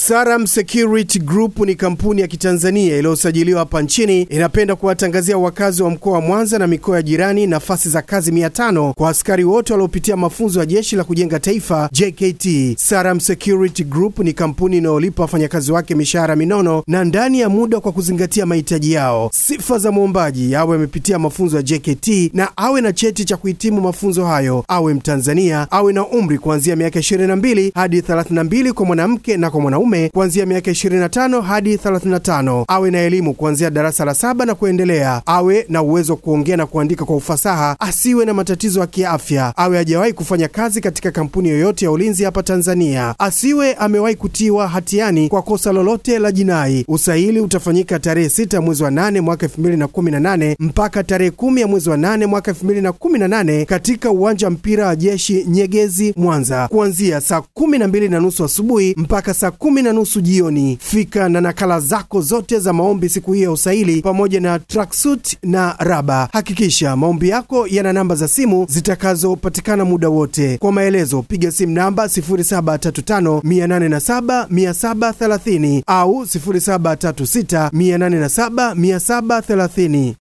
Saram Security Group ni kampuni ya Kitanzania iliyosajiliwa hapa nchini. Inapenda kuwatangazia wakazi wa mkoa wa Mwanza na mikoa ya jirani nafasi za kazi 500 kwa askari wote waliopitia mafunzo ya Jeshi la Kujenga Taifa JKT. Saram Security Group ni kampuni inayolipa wafanyakazi wake mishahara minono na ndani ya muda kwa kuzingatia mahitaji yao. Sifa za mwombaji: awe amepitia mafunzo ya JKT na awe na cheti cha kuhitimu mafunzo hayo, awe Mtanzania, awe na umri kuanzia miaka 22 hadi 32 kwa mwanamke na kwa mwanaume kuanzia miaka 25 hadi 35, awe na elimu kuanzia darasa la saba na kuendelea, awe na uwezo wa kuongea na kuandika kwa ufasaha, asiwe na matatizo ya kiafya, awe hajawahi kufanya kazi katika kampuni yoyote ya ulinzi hapa Tanzania, asiwe amewahi kutiwa hatiani kwa kosa lolote la jinai. Usaili utafanyika tarehe 6 mwezi wa 8 mwaka 2018 mpaka tarehe 10 ya mwezi wa 8 mwaka 2018 katika uwanja wa mpira wa jeshi Nyegezi, Mwanza, kuanzia saa 12 na nusu asubuhi mpaka saa 10 na nusu jioni. Fika na nakala zako zote za maombi siku hiyo ya usaili pamoja na tracksuit na raba. Hakikisha maombi yako yana namba za simu zitakazopatikana muda wote. Kwa maelezo piga simu namba 0735 807 730 au 0736 807 730.